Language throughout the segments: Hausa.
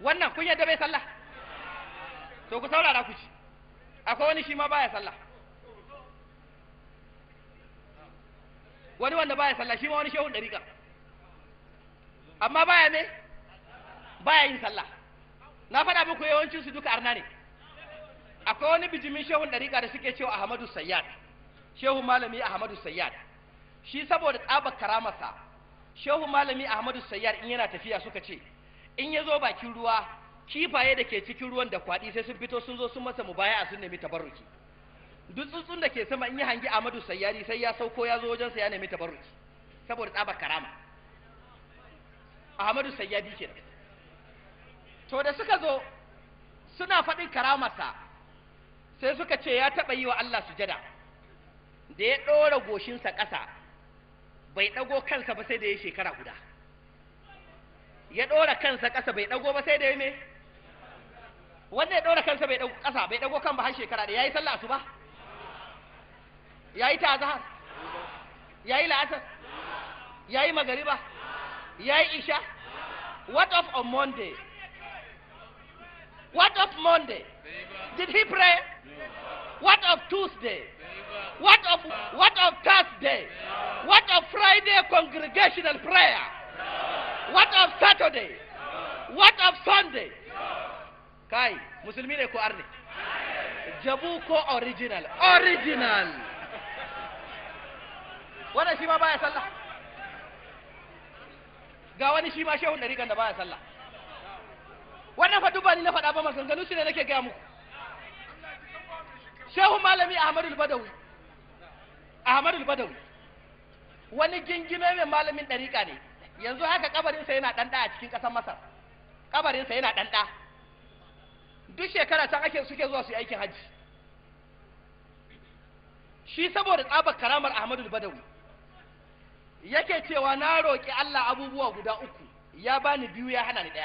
wannan kun yadda bai sallah to ku saurara ku ci akwai wani shi ma baya sallah wani wanda baya sallah shi ma wani shehun dariƙa amma baya me baya yin sallah na faɗa muku yawancin su duka arna ne akwai wani bijimin shehun dariƙa da suke cewa Ahmadu Sayyad shehu malami Ahmadu Sayyad shi saboda tsabar karamarsa shehu malami Ahmadu Sayyad in yana tafiya suka ce in ya zo bakin ruwa kifaye da ke cikin ruwan da kwaɗi sai sun fito sun zo sun masa mubaya sun nemi tabarruki duk tsuntsun da ke sama in yi hangi Ahmadu Sayyari sai ya sauko ya zo wajensa ya nemi tabarruki saboda tsabar karama Ahmadu Sayyadi kenan to da suka zo suna faɗin karamarsa sai suka ce ya taɓa yi wa Allah sujada da ya ɗora goshinsa ƙasa bai ɗago kansa ba sai da ya shekara guda ya ɗora kansa ƙasa bai ɗago ba sai da ya me wanda ya ɗora kansa bai ɗago ƙasa bai ɗago kan ba har shekara da ya yi sallah asuba ya yi ta azhar ya yi la'asar ya yi magariba ya yi isha what of on monday what of monday did he pray what of tuesday what of what of thursday what of friday congregational prayer what of saturday what of sunday kai musulmi ne ko arne jabu ko original original wannan shi ma baya sallah ga wani shi ma shehun ɗariƙan da baya sallah wannan fa duba ni na faɗa ba maganganu shi ne nake gaya muku shehu malami ahmadu badawi ahmadu badawi wani gingime mai malamin ɗariƙa ne yanzu haka kabarinsa yana ɗanɗa a cikin ƙasar masar kabarinsa yana ɗanɗa duk shekara can ake suke zuwa su yi aikin hajji shi saboda tsabar karamar ahmadu badawi yake cewa na roƙi allah abubuwa guda uku ya bani biyu ya hana ni ɗaya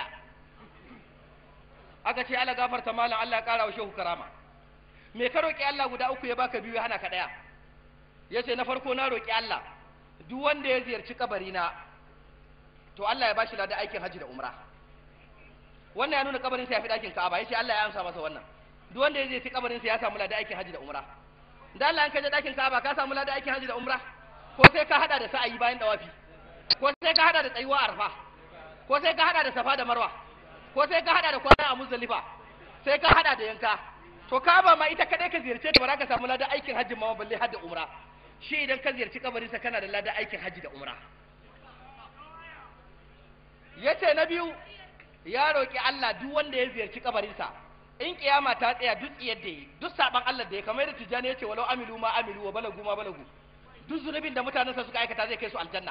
aka ce allah gafarta malam allah ya ƙara wa shehu karama me ka roƙi allah guda uku ya baka biyu ya hana ka ɗaya ya ce na farko na roƙi allah duk wanda ya ziyarci kabarina to allah ya bashi lada aikin hajji da umra wannan ya nuna kabarinsa ya fi ɗakin ka'aba ya ce allah ya amsa masa wannan duk wanda ya ziyarci kabarinsa ya samu lada aikin hajji da umra da allah in ka je ɗakin ka'aba ka samu lada aikin hajji da umra ko sai ka hada da sa'ayi bayan dawafi ko sai ka hada da tsayuwa arfa ko sai ka hada da safa da marwa ko sai ka hada da kwana a muzdalifa sai ka hada da yanka to kaba ma ita kadai ka ziyarce ta ba za ka samu ladan aikin hajji ma balle har da umra shi idan ka ziyarci kabarin sa kana da ladan aikin hajji da umra yace na biyu ya roki Allah duk wanda ya ziyarci kabarin sa in kiyama ta tsaya duk tsiyar da yi duk saban Allah da ya kamar da tijani yace walau amilu ma amilu wa balagu ma balagu duk zunubin da mutanensa suka aikata zai kai su aljanna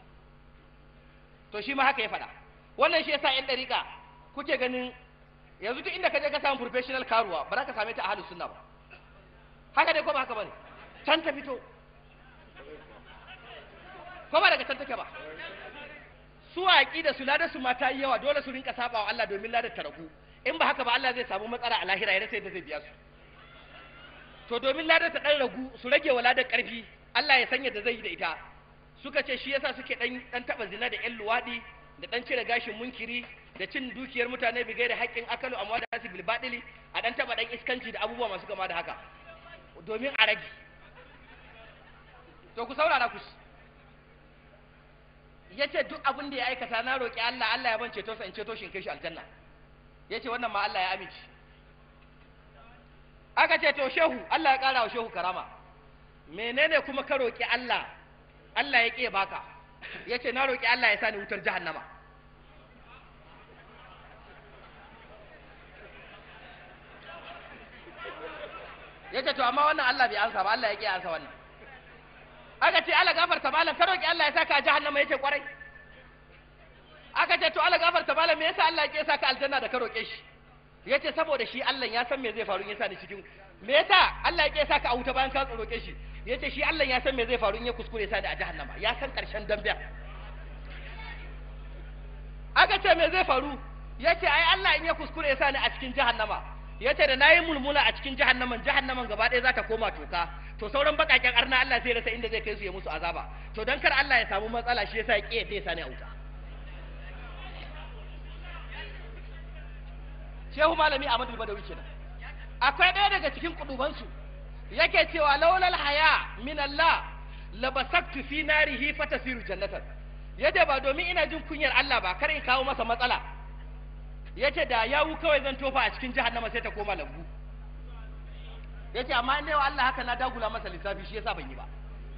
to shi ma haka ya faɗa wannan shi yasa yan dariƙa kuke ganin yanzu duk inda ka je ka samu professional karuwa ba za ka same ta a halin sunna ba haka dai ko ba haka bane can ta fito ko ba daga can take ba su waƙi da su ladar su mata yi yawa dole su rinka saba wa Allah domin ladar ta ragu in ba haka ba Allah zai samu matsala a lahira ya rasa yadda zai biya su to domin ladar ta dan ragu su rage wa ladar ƙarfi Allah ya sanya da zai yi da ita suka ce shi yasa suke dan dan taba zina da ƴan luwadi da dan cire gashin munkiri da cin dukiyar mutane bigai da haƙƙin akalu amma da su bilbadili a dan taba dan iskanci da abubuwa masu kama da haka domin a rage to ku saurara ku yace duk abin da ya aikata na roƙi Allah Allah ya ban ceto sa in ceto shi in kai shi aljanna yace wannan ma Allah ya amince aka ce to shehu Allah ya ƙara wa shehu karama menene kuma ka roƙi Allah Allah ya ƙi baka ya ce na roƙi Allah ya sani wutar jahannama ya ce to amma wannan Allah bai ansa ba Allah ya ƙi ansa wannan aka ce Allah gafarta malam ka roƙi Allah ya saka a jahannama ya ce kwarai aka ce to Allah gafarta malam me yasa Allah ya ƙi saka aljanna da ka roƙe shi ya ce saboda shi Allah ya san me zai faru in ya sa ni cikin me yasa Allah ya ƙi saka a wuta bayan ka roƙe shi ya ce shi Allah ya san me zai faru in ya kuskure sa da a jahannama ya san ƙarshen damben aka ce me zai faru ya ce ai Allah in ya kuskure ya sa ni a cikin jahannama ya ce da na yi mulmula a cikin jahannaman jahannaman gaba ɗaya za ta koma toka to sauran baƙaƙen arna Allah zai rasa inda zai kai su ya musu azaba to don kar Allah ya samu matsala shi yasa ya ƙi ya sa ni a wuta shehu malami Ahmadu Badawi kenan akwai ɗaya daga cikin kudubansu yake cewa laulal haya min Allah labasaktu fi narihi fatasiru jannatan yace ba domin ina jin kunyar Allah ba kar in kawo masa matsala yace da yawu kawai zan tofa a cikin jahannama sai ta koma lambu yace amma in wa Allah haka na dagula masa lissafi shi yasa ban yi ba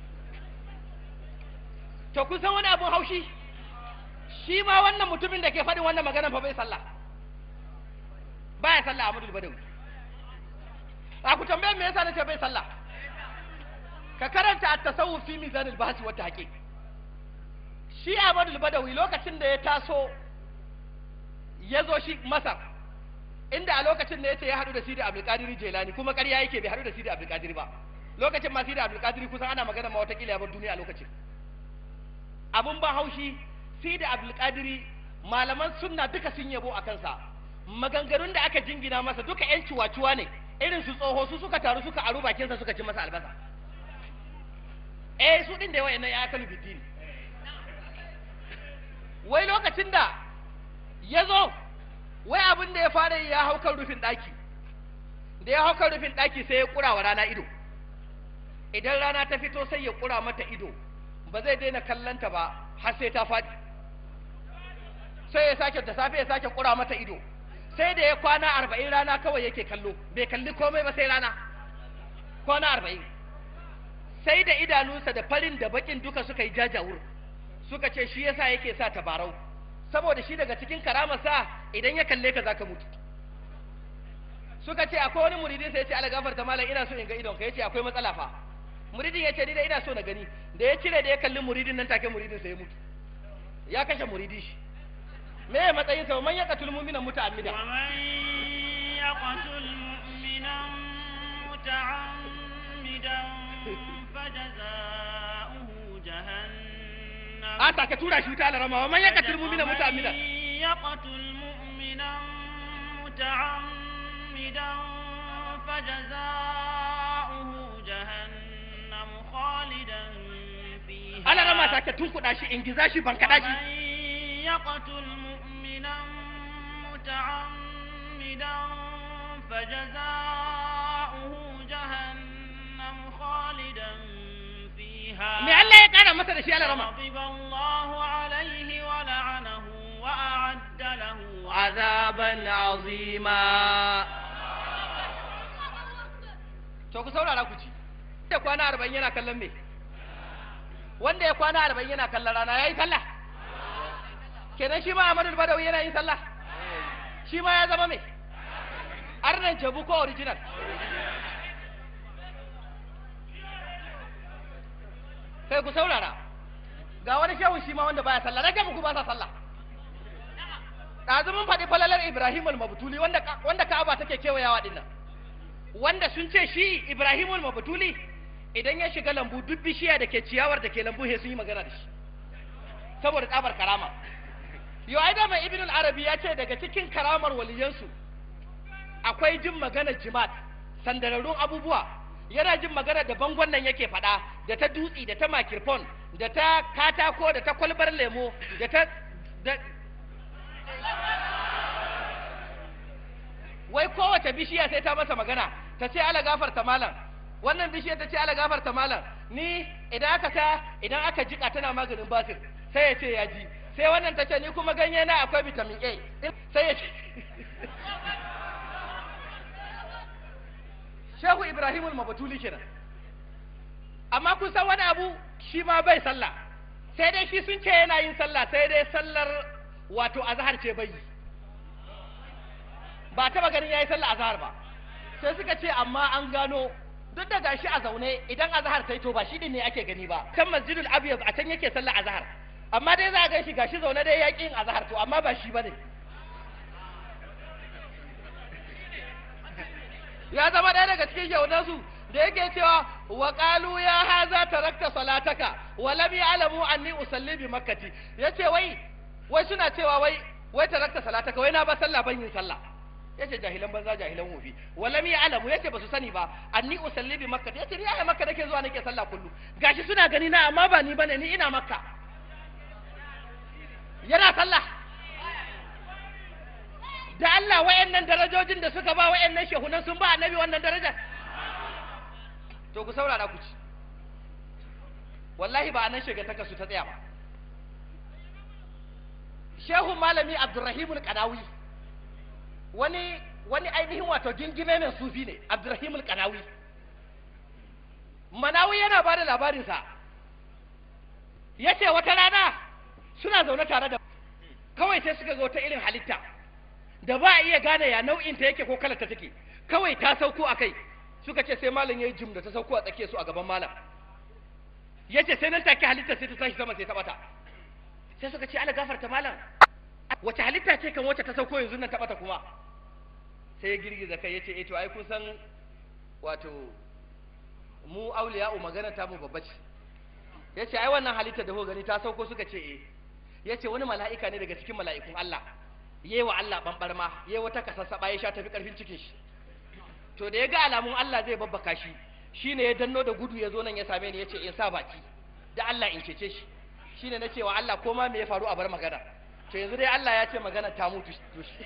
to kun san wani abun haushi shi ma wannan mutumin da ke faɗin wannan magana fa bai sallah baya sallah Ahmadu Badawi a ku tambaye me yasa nace bai sallah ka karanta at-tasawuf fi mizan al-bahth wa tahqiq shi Ahmadu Badawi lokacin da ya taso ya zo shi Masar inda a lokacin da yace ya hadu da Sidi Abdul Qadir Jilani kuma ƙarya yake bai hadu da Sidi Abdul Qadir ba lokacin ma Sidi Abdul Qadir kusan ana magana ma watakila ya bar duniya a lokacin abun ban haushi Sidi Abdul Qadir malaman sunna duka sun yabo a kansa maganganun da aka jingina masa duka yan ciwaciwa ne irin su tsoho su suka taru suka aru bakinsa suka ci masa albasa eh su din da yawa yana ya kalu bidini wai lokacin da ya zo wai abin da ya fara ya hau kan rufin ɗaki da ya hau kan rufin ɗaki sai ya ƙura wa rana ido idan rana ta fito sai ya ƙura mata ido ba zai daina kallanta ba har sai ta faɗi sai ya sake da safe ya sake ƙura mata ido sai da ya kwana arba'in rana kawai yake kallo bai kalli komai ba sai rana kwana arba'in sai da idanunsa da farin da bakin duka suka yi jajawur suka ce shi yasa yake sa tabarau saboda shi daga cikin karamarsa idan ya kalle ka zaka mutu suka ce akwai wani muridin sai ya ce ala gafarta malam ina so in ga idon ka yace akwai matsala fa muridin ya ce ni da ina so na gani da ya cire da ya kalli muridin nan take muridin sai ya mutu ya kashe muridin shi me ya matsayin sa man yaqatul mu'mina muta'ammida ومن يقتل مؤمنا متعمدا فجزاؤه جهنم a take tura shi ta alarama wa man yaqatul mu'mina ومن muta'ammida يقتل مؤمنا متعمدا فجزاؤه جهنم خالدا فيها alarama take tunkuda shi in giza shi ban kada shi ومن يقتل مؤمنا متعمدا فجزاؤه جهنم خالدا فيها me Allah ya kara masa da shi alarama غضب الله عليه ولعنه وأعد له azaban azima to ku saurara ku ci da kwana arba'in yana kallon me wanda ya kwana arba'in yana kallon rana ya yi sallah kenan shi ma Ahmadu Badawi yana yin sallah shi ma ya zama me arnan jabu ko original kai ku saurara ga wani shehun shi ma wanda baya sallah rage muku ba sa sallah ɗazu mun faɗi falalar Ibrahim al-Mabtuli wanda wanda Ka'aba take kewayawa dinnan wanda sun ce shi Ibrahim al-Mabtuli idan ya shiga lambu duk bishiya da ke ciyawar da ke lambu he sun yi magana da shi saboda tsabar karama yau ai dama Ibn al-Arabi ya ce daga cikin karamar waliyansu akwai jin magana jimat sandararrun abubuwa yana jin magana da bangon nan yake faɗa da ta dutsi da ta makirfon da ta katako da ta kwalbar lemo da ta da wai kowace bishiya sai ta masa magana ta ce ala gafarta malam wannan bishiya ta ce ala gafarta malam ni idan aka ta idan aka jika tana maganin basir sai ya ce ya ji sai wannan ta ce ni kuma ganye na akwai vitamin A sai ya ce Shehu Ibrahimul Mabatuli kenan amma kun san wani abu shi ma bai sallah sai dai shi sun ce yana yin sallah sai dai sallar wato azhar ce bai yi ba taba ganin yayi sallah azhar ba sai suka ce amma an gano duk da gashi a zaune idan azhar sai to ba shi din ne ake gani ba kan masjidul abyad a can yake sallah azhar amma dai za a gan shi gashi zaune dai yaƙi yin azhar to amma ba shi bane ya zama ɗaya daga cikin yaunansu da yake cewa wa qalu ya haza tarakta salataka wa lam ya'lamu anni usalli bi makkati yace wai wai suna cewa wai wai tarakta salataka wai na ba sallah ban yin sallah yace jahilan banza jahilan wofi wa lam ya'lamu yace ba su sani ba anni usalli bi makkati yace ni a makka nake zuwa nake sallah kullu gashi suna gani na amma ba ni bane ni ina makka da Allah wayannan darajojin da suka ba wayannan shehunan sun ba annabi wannan darajar to ku saurara ku ci wallahi ba anan shigantaka su ta tsaya ba shehu malami abdurrahim al-qanawi wani wani ainihin wato gingime mai sufi ne abdurrahim al-qanawi manawi yana ba da labarinsa ya ce wata rana suna zaune tare da kawai sai suka ga wata irin halitta da ba a iya gane ya nau'inta yake ko kalarta take kawai ta sauko a kai suka ce sai malam ya yi jim da ta sauko a tsakiyar su a gaban malam ya ce sai nan take halitta sai ta tashi sama sai ta bata sai suka ce ala gafarta malam wace halitta ce kan wacce ta sauko yanzu nan ta bata kuma sai ya girgiza kai ya ce eh to ai kun san wato mu auliya'u magana ta mu babba ce ya ce ai wannan halitta da gani ta sauko suka ce eh ya ce wani mala'ika ne daga cikin mala'ikun Allah yayi wa Allah bambarma yayi wata kasassaba ya sha tafi karfin cikin shi to da ya ga alamun Allah zai babbaka shi shine ya danno da gudu ya zo nan ya same ni ya ce in sa baki da Allah in cece shi shine na cewa Allah ko ma me ya faru a bar magana to yanzu dai Allah ya ce magana ta mutu to shi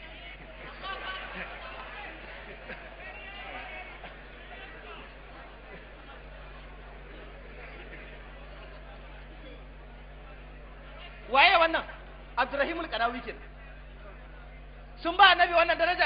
waye wannan abdurrahimul qanawi kenan sun ba annabi wannan daraja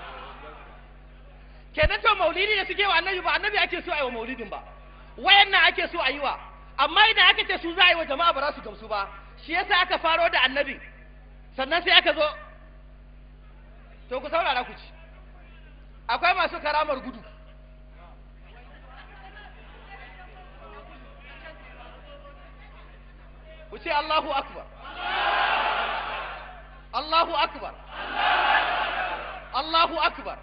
kenan to maulidi da suke wa annabi ba annabi ake so a yi wa maulidin ba wayannan ake so a yi wa amma idan aka ce su za a yi wa jama'a ba za su gamsu ba shi yasa aka faro da annabi sannan sai aka zo to ku saurara ku ci akwai masu karamar gudu ku ce Allahu akbar Allahu akbar Allahu akbar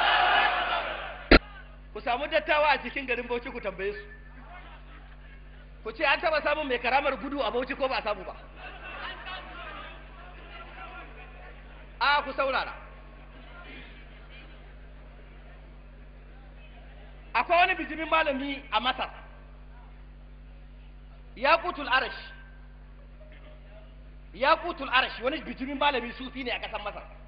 ku samu dattawa a cikin garin Bauchi ku tambaye su ku ce an taba samun mai karamar gudu a Bauchi ko ba a samu ba a ku saurara akwai wani bijimin malami a Masar ya kutul arash ya kutul arash wani bijimin malami sufi ne a ƙasar Masar